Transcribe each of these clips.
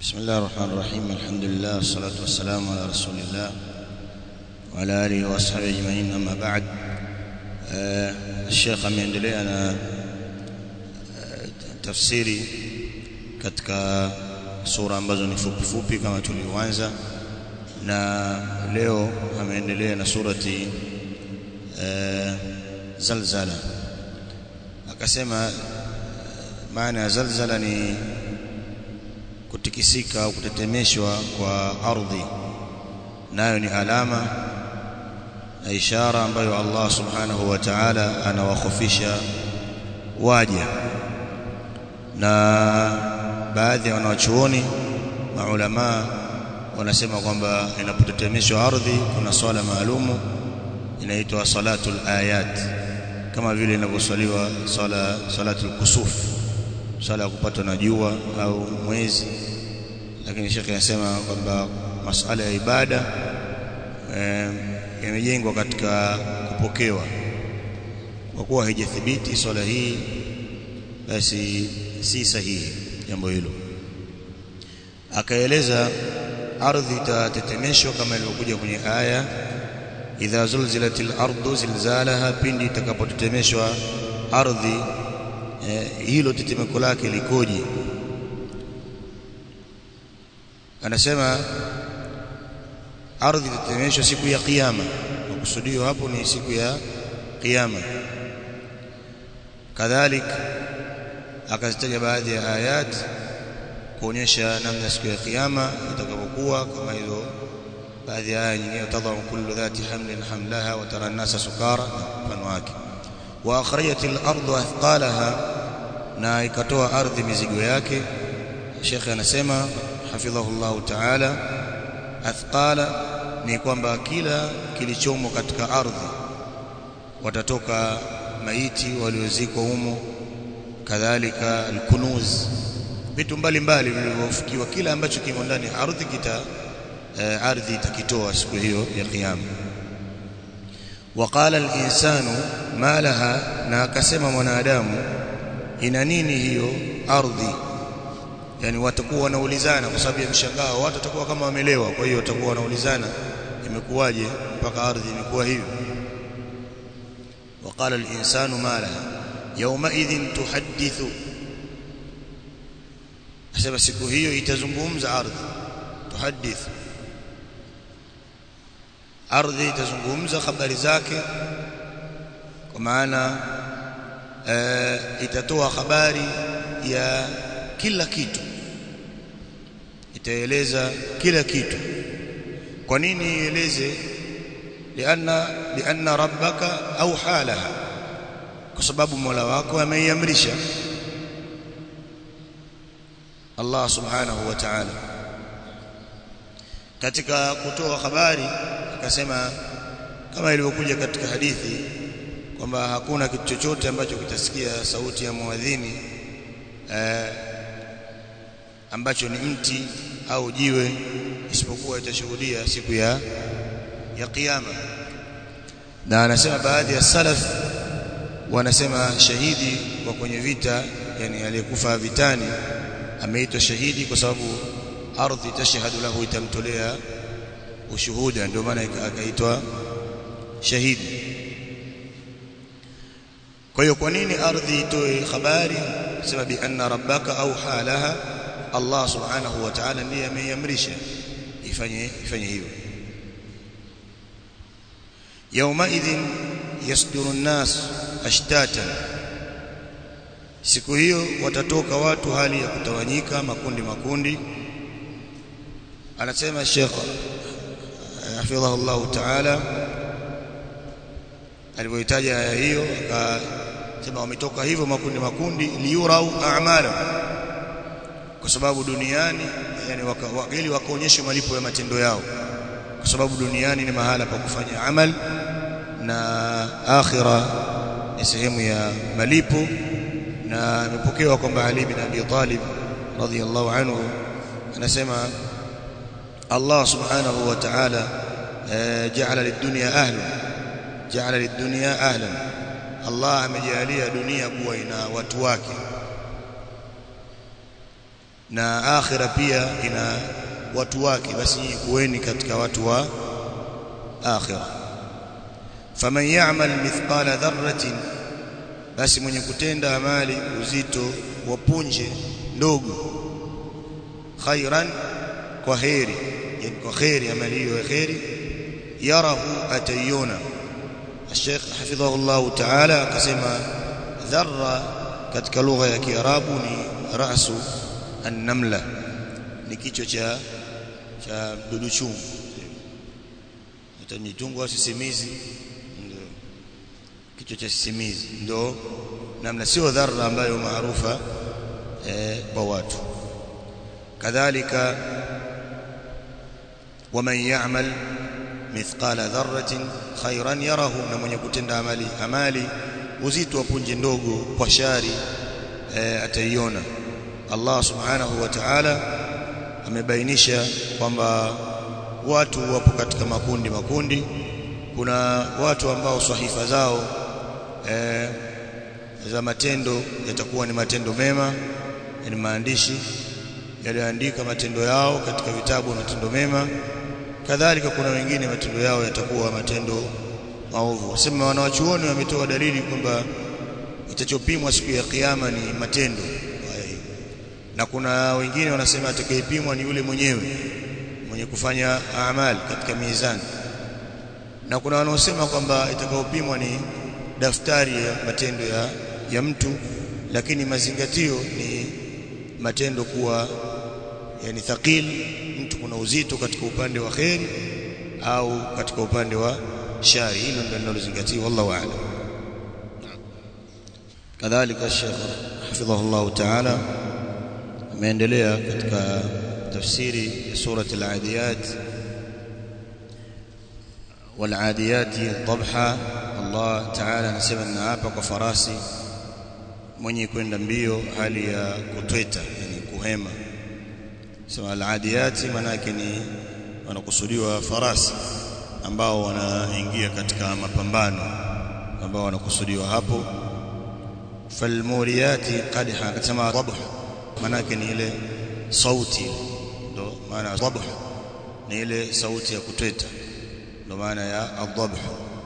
بسم الله الرحمن الرحيم الحمد لله والصلاة والسلام على رسول الله وعلى آله وأصحابه أجمعين أما بعد آه الشيخ ameendelea na tafsiri katika sura ambazo ni fupi fupi kama tulivyoanza na leo ameendelea na surati uh, zalzala akasema maana ya zalzala ni kutikisika au kutetemeshwa kwa ardhi nayo ni alama na ishara ambayo Allah subhanahu wa ta'ala anawakhofisha waja na baadhi ya wanawachuoni maulama wanasema kwamba inapotetemeshwa ardhi kuna swala maalumu inaitwa salatul ayat kama vile inavyoswaliwa swala salatul kusuf swala ya kupatwa na jua au mwezi lakini shekhe anasema kwamba masala ya ibada eh, yamejengwa katika kupokewa kwa kuwa haijathibiti swala hii basi si sahihi jambo hilo akaeleza ardhi itatetemeshwa kama ilivyokuja kwenye aya idha zulzilatil ardu zilzalaha pindi itakapotetemeshwa ardhi eh, hilo tetemeko lake likoje anasema ardhi itatetemeshwa siku ya kiyama makusudio hapo ni siku ya kiyama kadhalik akazitaja baadhi ya ayat kuonyesha namna siku ya kiyama itakapokuwa kama hizo baadhi ya aya nyingine tadhamu kullu dhati hamlin hamlaha wa tara an-nasa sukara na mfano wake wa akhrajatil ardu athqalaha na ikatoa ardhi mizigo yake Sheikh anasema hafidhahullahu ta'ala athqala ni kwamba kila kilichomo katika ardhi watatoka maiti waliozikwa humo kadhalika alkunuz vitu mbalimbali vilivyofikiwa kila ambacho kimo ndani ardhi kita eh, ardhi itakitoa siku hiyo ya kiyama waqala al-insanu ma laha na akasema mwanadamu ina nini hiyo ardhi yani watakuwa wanaulizana kwa sababu ya mshangao watu watakuwa kama wamelewa kwa hiyo watakuwa wanaulizana imekuwaje mpaka ardhi imekuwa hivyo وقال الإنسان ما لها يومئذ تحدث asema siku hiyo itazungumza ardhi tuhadith ardhi itazungumza habari zake kwa maana e, itatoa habari ya kila kitu itaeleza kila kitu kwa nini ieleze lianna lianna rabbaka au halaha kwa sababu Mola wako ameiamrisha Allah subhanahu wa ta'ala katika kutoa habari akasema kama ilivyokuja katika hadithi kwamba hakuna kitu chochote ambacho kitasikia sauti ya muadhini eh, ambacho ni mti au jiwe isipokuwa itashuhudia siku ya ya kiyama na anasema baadhi ya salaf wanasema shahidi wa kwenye vita yani aliyekufa vitani ameitwa shahidi kwa sababu ardhi tashhadu lahu itamtolea ushuhuda ndio maana akaitwa shahidi kwa hiyo kwa nini ardhi itoe habari sema bi anna rabbaka au halaha Allah subhanahu wa ta'ala ndiye ameiamrisha ifanye ifanye hivyo yawmaidhin yasduru an-nas ashtatan siku hiyo watatoka watu hali ya kutawanyika makundi makundi anasema Sheikh hafidhahullah ta'ala alipoitaja aya hiyo akasema wametoka hivyo makundi makundi liyurau a'mala kwa sababu duniani yani waka, ili wakaonyeshe malipo ya matendo yao kwa sababu duniani ni mahala pa kufanya amal na akhira ni sehemu ya malipo na imepokewa kwamba Ali bin Abi Talib radhiyallahu anhu anasema Allah subhanahu wa ta'ala ja'ala lid-dunya ahlan ja'ala lid-dunya ahlan Allah amejalia dunia kuwa ina watu wake na akhira pia ina watu wake basi kuweni katika watu wa akhira faman ya'mal mithqala dharratin basi mwenye kutenda amali uzito wa punje ndogo khairan kwa khairi yani kwa khairi amali hiyo ya khairi yarahu atayona الشيخ حفظه الله تعالى akasema dharra katika lugha ya kiarabu ni rasu an-namla ni kichwa cha cha mdudu chungu utamitungu au sisimizi ndio kichwa cha sisimizi ndio namna sio dharra ambayo maarufa eh, kwa watu kadhalika waman ya'mal mithqala dharratin khairan yarahu na mwenye kutenda amali amali uzito wa punje ndogo kwa shari e, ataiona Allah subhanahu wa ta'ala amebainisha kwamba watu wapo katika makundi makundi kuna watu ambao sahifa zao e, za matendo yatakuwa ni matendo mema ni maandishi yaliyoandika matendo yao katika vitabu matendo mema kadhalika kuna wengine matendo yao yatakuwa matendo maovu sema wanawachuoni wametoa dalili kwamba itachopimwa siku ya kiyama ni matendo na kuna wengine wanasema atakayepimwa ni yule mwenyewe mwenye kufanya amali katika mizani na kuna wanaosema kwamba itakayopimwa ni daftari ya matendo ya, ya mtu lakini mazingatio ni matendo kuwa yani thaqil mtu kuna uzito katika upande wa kheri au katika upande wa shari hilo ndio linalozingatiwa wallahu a'lam kadhalika Sheikh hafidhahullah ta'ala ameendelea katika tafsiri ya surati al-adiyat wal-adiyati dhabha Allah ta'ala anasema na hapa kwa farasi mwenye kwenda mbio hali ya kutweta yani kuhema sema al-adiyati manake ni wanakusudiwa farasi ambao wanaingia katika mapambano ambao wanakusudiwa hapo falmuriyati qadha akasema dhabh manake ni ile sauti ndo maana dhabh ni ile sauti ya kutweta ndo maana ya adhabh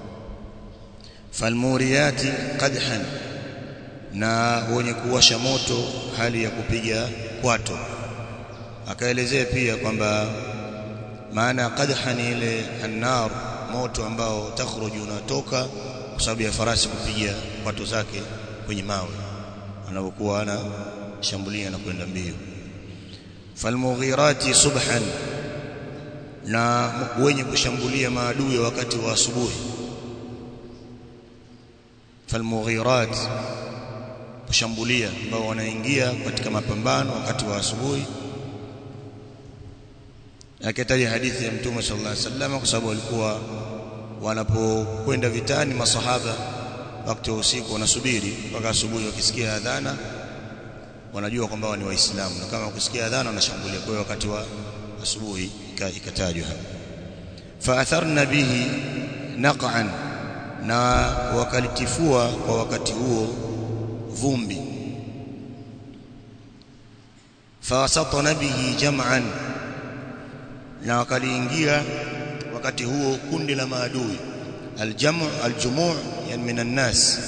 falmuriyati qadhan na wenye kuwasha moto hali ya kupiga kwato akaelezea pia kwamba maana qadha ni ile annar moto ambao takhruju unatoka kwa sababu ya farasi kupiga kwato zake kwenye mawe anapokuwa ana shambulia na kwenda mbio falmughirati subhan na wenye kushambulia maadui wakati wa asubuhi falmughirat kushambulia ambao wanaingia katika mapambano wakati wa asubuhi akitaja hadithi ya mtume sallallahu alaihi wasallam kwa sababu walikuwa wanapokwenda vitani masahaba wakati wa usiku wanasubiri mpaka asubuhi wakisikia adhana wanajua kwamba ni waislamu na kama wakisikia adhana wanashambulia kwa hiyo wakati wa asubuhi ikatajwa hapa faatharna bihi naqan na wakalitifua kwa wakati huo vumbi fawasatna bihi jam'an na wakaliingia wakati huo kundi la maadui aljamu aljumu' yani minan nas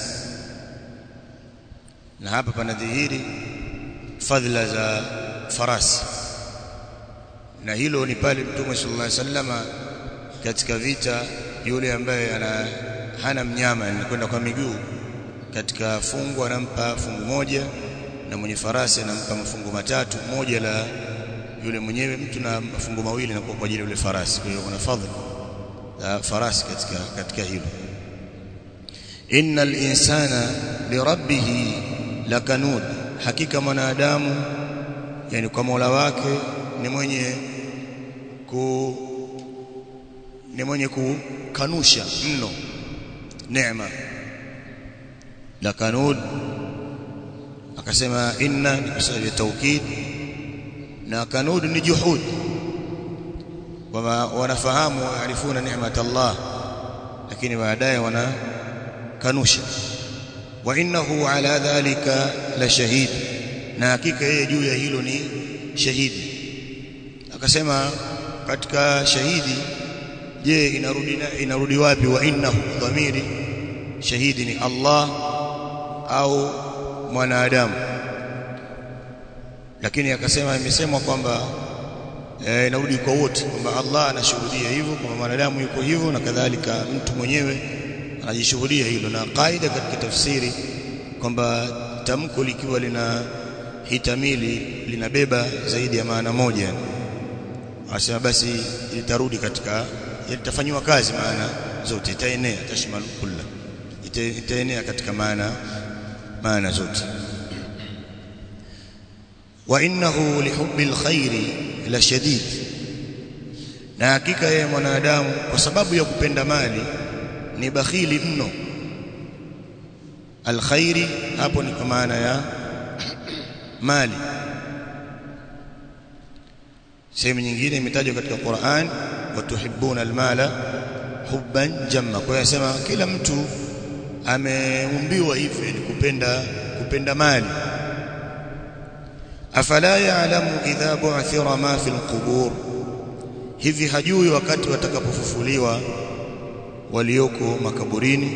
na hapa panadhihiri fadhila za farasi na hilo ni pale mtume sallallahu alaihi wasallama katika vita yule ambaye ana hana mnyama anakwenda kwa miguu katika fungu anampa fungu moja na mwenye farasi anampa mafungu matatu moja la yule mwenyewe mtu na mafungu mawili na kwa ajili ya yule farasi kwa hiyo kuna fadhila za farasi katika katika hilo innal insana lirabbih lakanud hakika mwanadamu yani kwa Mola wake ni mwenye ku ni mwenye kukanusha mno neema lakanud akasema inna ni kwa sababu ya taukid na kanud ni juhud kwamba wanafahamu waarifuna neema Allah lakini baadaye wanakanusha wa innahu ala dhalika la shahid na hakika yeye juu ya hilo ni shahidi akasema katika shahidi je inarudi inarudi wapi wa innahu dhamiri shahidi ni Allah au mwanadamu lakini akasema imesemwa kwamba e, inarudi kwa wote kwamba Allah anashuhudia hivyo kwamba mwanadamu yuko hivyo na kadhalika mtu mwenyewe anajishuhudia hilo na kaida katika tafsiri kwamba tamko likiwa lina hitamili linabeba zaidi ya maana moja asema basi litarudi katika litafanywa kazi maana zote itaenea tashmal kulla itaenea katika maana maana zote wa innahu lihubbil khairi la shadid na hakika yeye mwanadamu kwa sababu ya kupenda mali ni bakhili mno alkhairi hapo ni kwa maana ya mali sehemu nyingine imetajwa katika Qur'an watuhibbuna almala hubban jamma kwa hiyo anasema kila mtu ameumbiwa hivyo ni kupenda kupenda mali afala ya'lamu idha bu'thira ma fil qubur hivi hajui wakati watakapofufuliwa walioko makaburini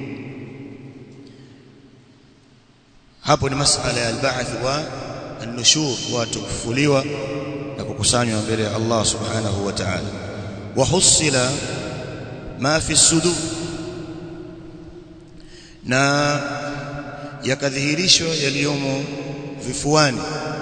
hapo ni masala ya al-ba'th wa an-nushur watu kufufuliwa na kukusanywa mbele ya Allah subhanahu wa ta'ala wa husila ma fi sudur na yakadhihirishwa yaliyomo vifuani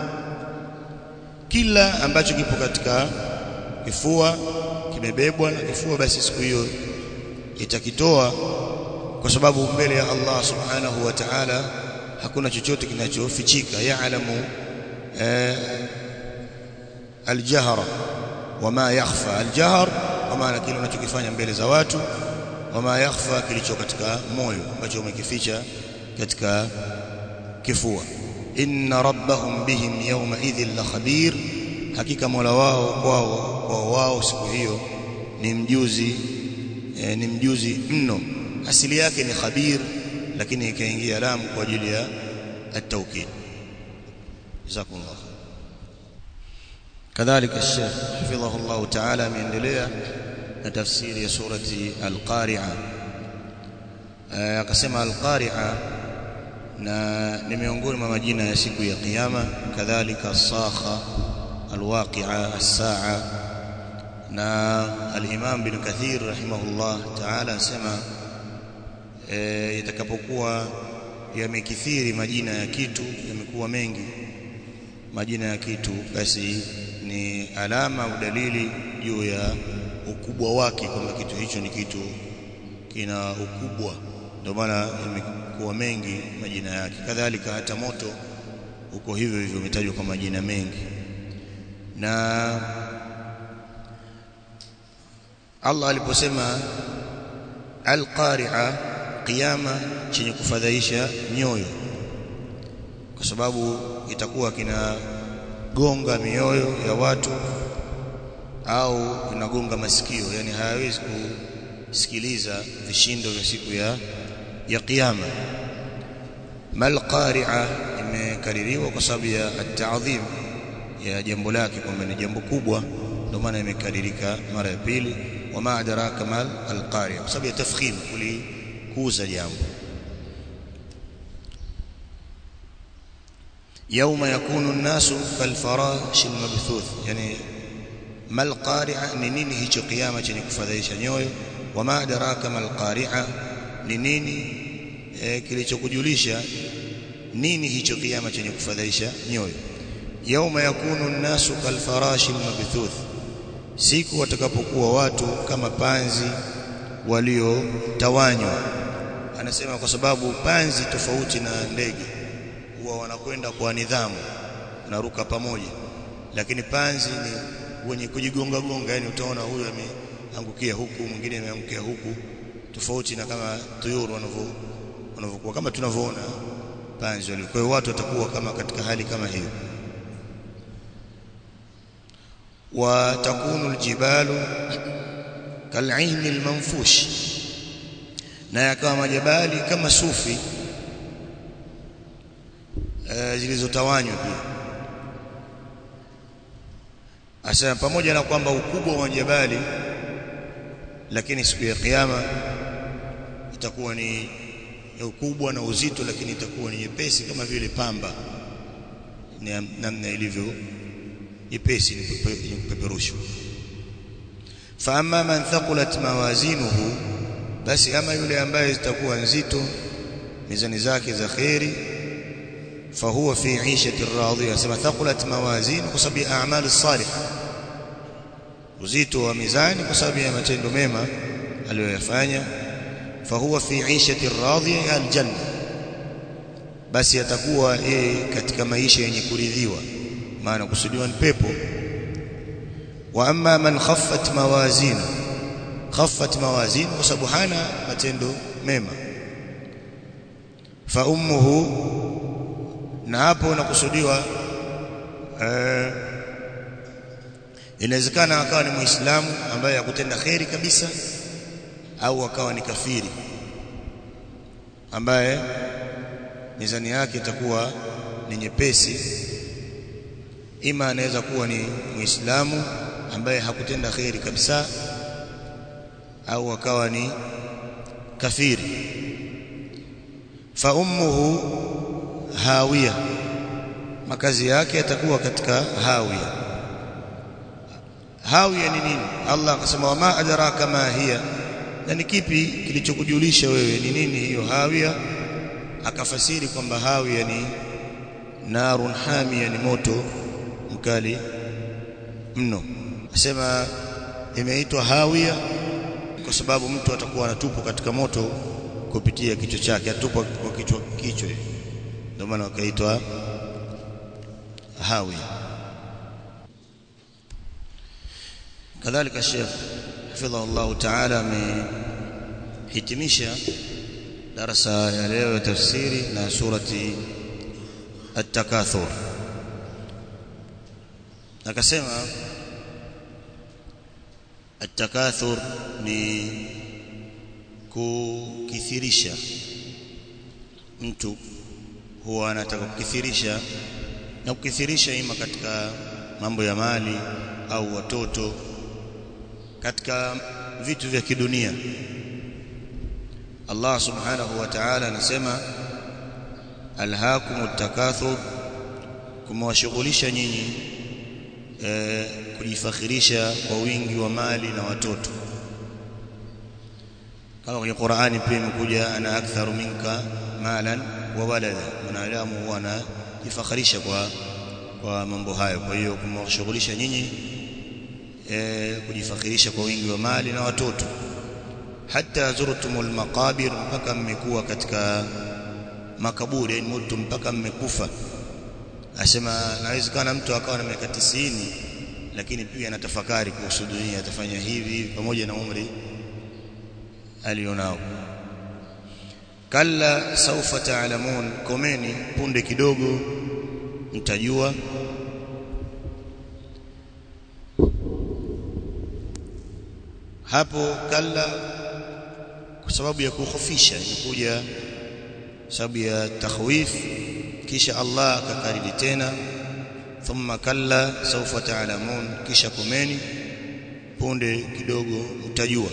kila ambacho kipo katika kifua kimebebwa na kifua basi siku hiyo itakitoa kwa sababu mbele ya Allah subhanahu wa ta'ala hakuna chochote kinachofichika ya'lamu eh, aljahra wama yakhfa aljahr kwa maana kile unachokifanya mbele za watu wama yakhfa kilicho katika moyo ambacho umekificha katika kifua inna rabbahum bihim yawma idhin la khabir hakika mola wao kwao kwao wao siku hiyo ni mjuzi e, ni mjuzi mno asili yake ni khabir lakini ikaingia lamu kwa ajili ya at-tawkid jazakumullah kadhalika الشيخ حفظه الله تعالى ameendelea na tafsiri ya surati al-qari'a akasema al-qari'a na ni miongoni mwa majina ya siku ya kiyama kadhalika as-sakha al-waqi'a as-sa'a na al-imam bin kathir rahimahullah ta'ala asema itakapokuwa yamekithiri majina ya kitu yamekuwa mengi majina ya kitu basi ni alama au dalili juu ya ukubwa wake kwamba kitu hicho ni kitu kina ukubwa ndio maana imekuwa mengi majina yake kadhalika hata moto uko hivyo hivyo umetajwa kwa majina mengi na Allah aliposema al-qari'a qiyama chenye kufadhaisha nyoyo kwa sababu itakuwa kinagonga mioyo ya watu au kinagonga masikio yani hayawezi kusikiliza vishindo vya siku ya ya kiyama mal qari'a imekaririwa kwa sababu ya at-ta'dhim ya jambo lake kwamba ni jambo kubwa ndio maana imekaririka mara ya pili wama adraka mal al-qari'a kwa sababu ya tafkhim kulikuza jambo يوم يكون الناس كالفراش المبثوث يعني ما القارعه ni nini hicho kiyama chenye kufadhaisha nyoyo wama adraka mal qari'a ni nini e, kilichokujulisha nini hicho kiyama chenye kufadhaisha nyoyo yauma yakunu an-nasu kalfarashi mabthuth siku watakapokuwa watu kama panzi waliotawanywa anasema kwa sababu panzi tofauti na ndege huwa wanakwenda kwa nidhamu wanaruka pamoja lakini panzi ni wenye kujigonga gonga yani utaona huyu ameangukia huku mwingine ameangukia huku tofauti na kama tuyuru wanavyo wanavyokuwa kama tunavyoona panzi wale kwa hiyo watu watakuwa kama katika hali kama hiyo wa takunu aljibalu kal'aini almanfush na yakawa majabali kama sufi e, zilizotawanywa pia asema pamoja na kwamba ukubwa wa jabali lakini siku ya kiyama itakuwa ni ya ukubwa na uzito lakini itakuwa ni nyepesi kama vile pamba namna ilivyo nyepesi ni kupeperushwa fa amma man thaqulat mawazinuhu basi ama yule ambaye zitakuwa nzito mizani zake za khairi fahuwa fi 'ishati radhiya sema thaqulat mawazin kwa sababu ya a'mal salihah uzito wa mizani kwa sababu ya matendo mema aliyoyafanya fahuwa fi 'ishati radhiya aljanna basi atakuwa yeye katika maisha yenye kuridhiwa maana kusudiwa ni pepo wa amma man khaffat mawazin khaffat mawazin kwa sababu hana matendo mema fa ummuhu na hapo nakusudiwa eh, inawezekana akawa ni muislamu ambaye hakutenda kheri kabisa au akawa ni kafiri ambaye mizani yake itakuwa ni nyepesi ima anaweza kuwa ni muislamu ambaye hakutenda kheri kabisa au akawa ni kafiri fa ummuhu hawiya makazi yake yatakuwa katika hawiya hawiya ni nini Allah akasema wama adraka ma hiya na ni kipi kilichokujulisha wewe ni nini hiyo hawiya akafasiri kwamba hawiya ni narun hamia ni moto mkali mno asema imeitwa hawiya kwa sababu mtu atakuwa anatupwa katika moto kupitia kichwa chake atupwa kwa kichwa kichwa ndio maana wakaitwa hawi kadhalika Sheikh hafidhahu Allah Ta'ala amehitimisha darasa ya leo ya tafsiri na surati at-takathur akasema at-takathur ni kukithirisha mtu huwa anataka kukithirisha na kukithirisha ima katika mambo ya mali au watoto katika vitu vya kidunia Allah subhanahu wa ta'ala anasema alhaakumut takathur kumwashughulisha nyinyi e, kujifakhirisha kwa wingi wa mali na watoto kama kwenye Qur'ani pia imekuja ana aktharu minka malan wa walada mwanadamu huwa anajifakharisha kwa kwa mambo hayo kwa hiyo kumwashughulisha nyinyi e, kujifakhirisha kwa wingi wa mali na watoto hata zurtumul maqabir mpaka mmekuwa katika makaburi yani mtu mpaka mmekufa asema nawezekana mtu akawa na miaka 90 lakini pia anatafakari kuhusu dunia atafanya hivi pamoja na umri alionao kalla saufa taalamun komeni punde kidogo mtajua hapo kalla kwa sababu ya kukhofisha imekuja sababu ya takhwif kisha Allah akakariri tena thumma kalla saufa taalamun kisha komeni punde kidogo utajua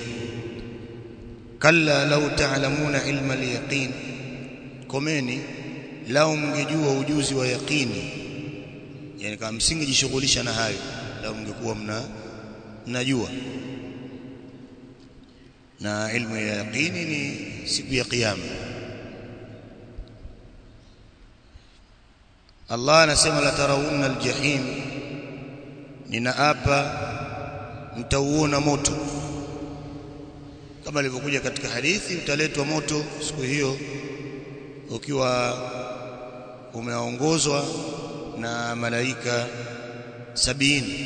kalla lau taalamuna ilma alyaqin komeni lau mngejua ujuzi wa yaqini yani kama msingejishughulisha na hayo lau mngekuwa mna mnajua na ilmu ya yaqini ni siku ya kiyama Allah anasema la tarawunna aljahim ninaapa mtauona moto kama ilivyokuja katika hadithi utaletwa moto siku hiyo ukiwa umeongozwa na malaika sabini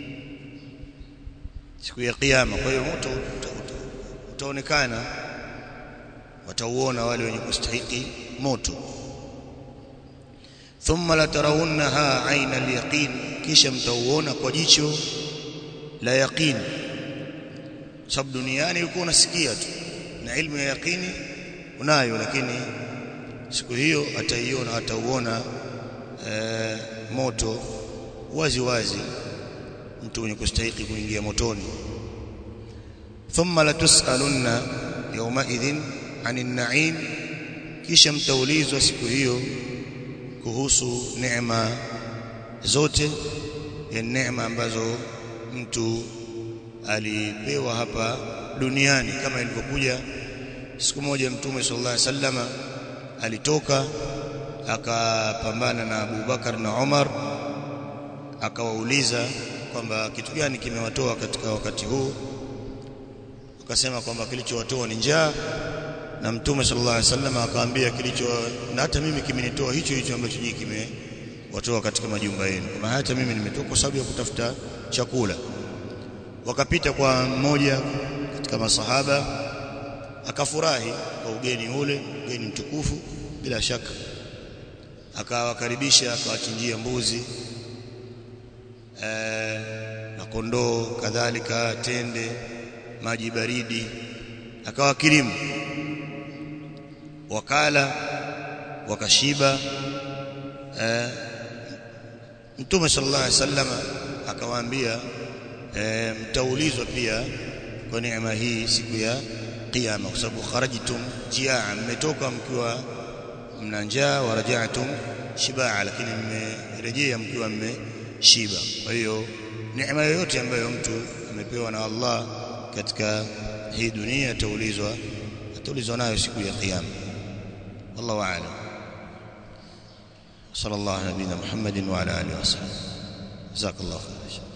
siku ya kiyama kwa hiyo moto utaonekana watauona wale wenye kustahiki moto thumma la tarawunnaha aina alyaqin kisha mtauona kwa jicho la yaqini sababu duniani ulikuwa unasikia tu na ilmu ya yaqini unayo lakini siku hiyo ataiona atauona e, moto wazi wazi mtu mwenye kustahiki kuingia motoni thumma latusalunna yawma idhin anin na'im kisha mtaulizwa siku hiyo kuhusu neema zote ya neema ambazo mtu alipewa hapa duniani kama ilivyokuja siku moja mtume sallallahu alaihi wasallama alitoka akapambana na Abu Bakar na Umar akawauliza kwamba kitu gani kimewatoa katika wakati huu akasema kwamba kilichowatoa ni njaa na mtume sallallahu alaihi wasallam akawaambia kilicho na hata mimi kimenitoa hicho hicho ambacho nyinyi kimewatoa katika majumba yenu kama hata mimi nimetoka kwa sababu ya kutafuta chakula wakapita kwa mmoja katika masahaba akafurahi kwa ugeni ule ugeni mtukufu bila shaka akawakaribisha akawachinjia mbuzi ee, na kondoo kadhalika tende maji baridi akawakirimu wakala wakashiba ee, mtume sallallahu alaihi wasallam akawaambia e, mtaulizwa pia kwa neema hii siku ya kiyama kwa sababu kharajtum jiaa mmetoka mkiwa mna njaa wa raja'tum shibaa lakini mmerejea mkiwa mmeshiba kwa hiyo neema yoyote ambayo mtu amepewa na Allah katika hii dunia ataulizwa ataulizwa nayo siku ya kiyama wallahu a'lam sallallahu ala nabiyina muhammadin wa ala alihi wasallam jazakallahu khairan